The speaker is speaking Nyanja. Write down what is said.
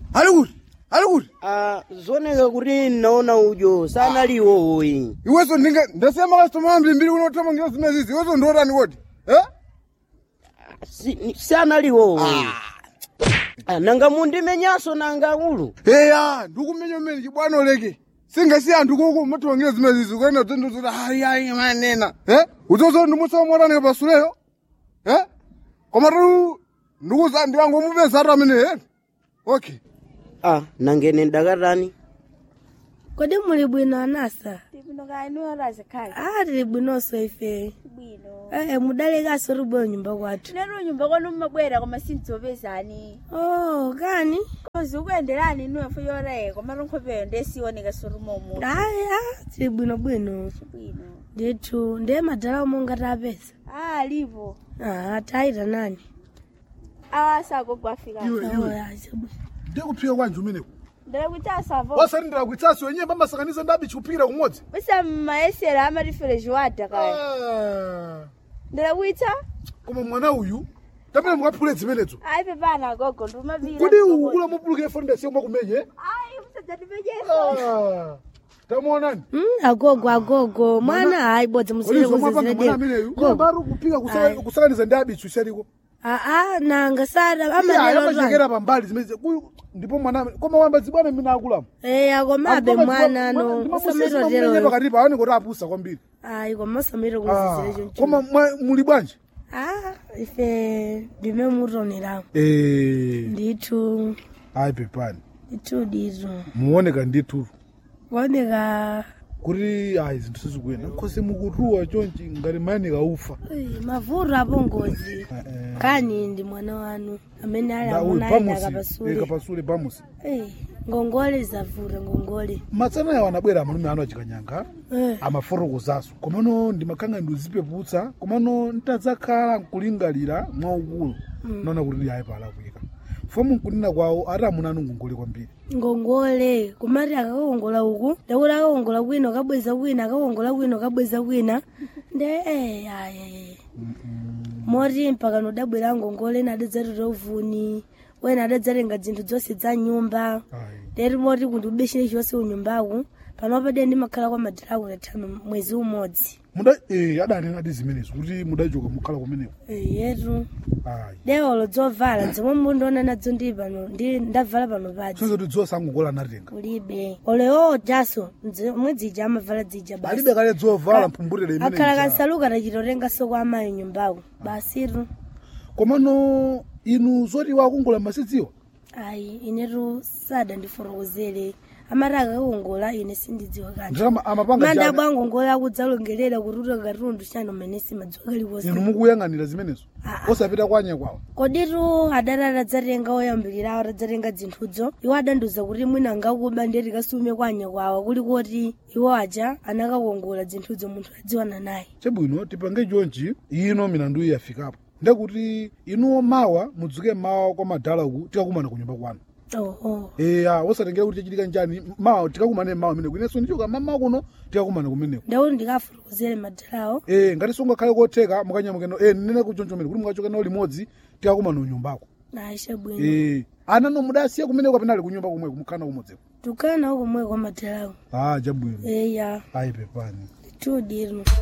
ali kuti ali kuti Ah, zoneka kuti naona ujo sanaliwo uyi iweso ndinga ndasiya makastoma ambiri mbiri unothamangira zimene zizi iweso ndiotani kodi eh? Si- sanaliwo uyi Ah, nanga mundimenyaso nanga ulu eya ndikumenya umene chibwano leke singasiya anthu kuku mathamangira zimene zizi kuenda zoti ayi ayi manena eh? uzozo ndimusamwatanike pasuleyo eh? koma tu ndikuza ndikangomupeza atu amene eh? okay ah nangene ndakatani kodi muli bwino anasa Tipino kainuyo razikhala. ah tili bwinonso ife Bwino. eh mudalekanso tibwera nyumba kwathu Nero nyumba kwanu mmabwera koma sindzopezani. oh kani Kozi ukuyenderani inuyo fo yoreko koma ronkhopeyo ndesiwoneka sorumomo. ayi ah tili bwinobwino Bwino. ndithu ndiye madala omwe ngatapeza Ah, lipo. ah tayita nani Awa sagogwa afika. iwe Oh, iwe ah, chabwino. ndikuphika kwanji umeneko Ndere kuti asavo. wasati ndakuitsasi wenyewe pamasakaniza ndabi chikuphikira kumodzi Bisa maesera amatifere jwada kaya. Ah, Ndere kuita? koma mwana uyu tapena mukaphule zimenezo Ai pepana gogo ndumavira. kodi ukula mupuluke fondasi yomwe kumenye Ai musadzatipejesa. Ah, tamuonani Mm, agogo agogo mwana hayi bodzi Kodi zomapanga mwana ameneyu musirezedeko mbari kuphika kusaka- Ayi. kusakaniza ndi abichu chaliko aa nanga sada Iya, amalelo amachekera pambali zimene kuyu ndipo mwana amene- koma wamba zibwana mina akulamu eya komabe mwana no usamirotero pakati paone kuti apusa kwambiri ayi koma usamiriro Ah, kunzizira koma mwa- muli bwanji ah ife ndime mutonera Eh, ndithu ayi pepani ndithu ndithu muoneka ndithu kuoneka kuti ayi zinthu sizikuyenda nkhosi mukutuwa chonchi ngati mayenika ufa Uyi, mavuto apo ngozi Eh, eh. kani ndi mwana wanu amene ali Na uyu amuna ali pamusi eh, akapasule kapasule pamusi Eh, ngongole zavuta ngongole matsana yawo anabwera amalume anu achikanyanga Eh, amafotokozaso komano ndimakhanga ndizipeputsa komano ntadzakhala nkulingalira mwaukulu naona kuti ayi pala kuyika fomu nkunena kwawo ati amuna anu ngongole kwambiri ngongole kumati akakongola uku ndakuti akakongola kwina akabweza kwina akakongola kwina akabweza kwina nde eh, ayi moti mpaka nodabwera ngongole ena adadzatota uvuni wena adadzatenga zinthu zonse za nyumba ayi ndeti moti kuti ubeshire chonse unyumbaku panopa de ndimakhala kwa madalaku tatano mwezi umodzi muda eh adanena ati zimenezo kuti mudachoka mukhala kumeneko Eh, yetu ayi dewolo dzovala zomwe mundiona nadzo ndi pano ndi ndavala pano padzi sonse kuti dzosa angogola anatenga kulibe olewo jaso omwe dzija amavala dzija basi alibe kale dzovala mphumbutere akhala imene kansaluka tachitotengaso kwa amayi nyumbako basitu komano inu zoti wakongola masidziwa ayi inetu sada ndifotokozere amati akakongola ine sindidziwa kanthu ndalama amapanga manda jani bwangongola akudzalongelera kututa katundu chano mmene simadziwa inu kaliwonse mukuyang'anira zimenezo Ah, osapita kwanya kwawo koditu adati adadzatenga oyambirirawo atadzatenga zinthudzo iwo adandiuza kuti mwina angakuba ndeti kasume kwanya kwawo kuli kuti iwo aja anakakongola zinthudzo munthu adziwana naye chabwino tipange chonchi ino milandu iyi yafikapo ndekuti inuwo mawa mudzuke mawa kwa madala uku tikakumana kunyumba kwanu oho eya osatengera kuti chachitika njani mawa tikakumane mawa meneko inenso ndichoka mama kuno tikakumana kumeneko ndauti ndikafotokozere madalawo eh ngati sungakhale kotheka mukanyamukeno eh nene kuchoncho mene kuti mukachoka nawo limodzi tikakumana unyumbako naisha bwino eh ana no mudasiya kumeneko kapena ali kunyumba kumwe kumukhala kumodzeko tukana uko mwe kwa madalawo ah chabwino eya ayi pepani tudiro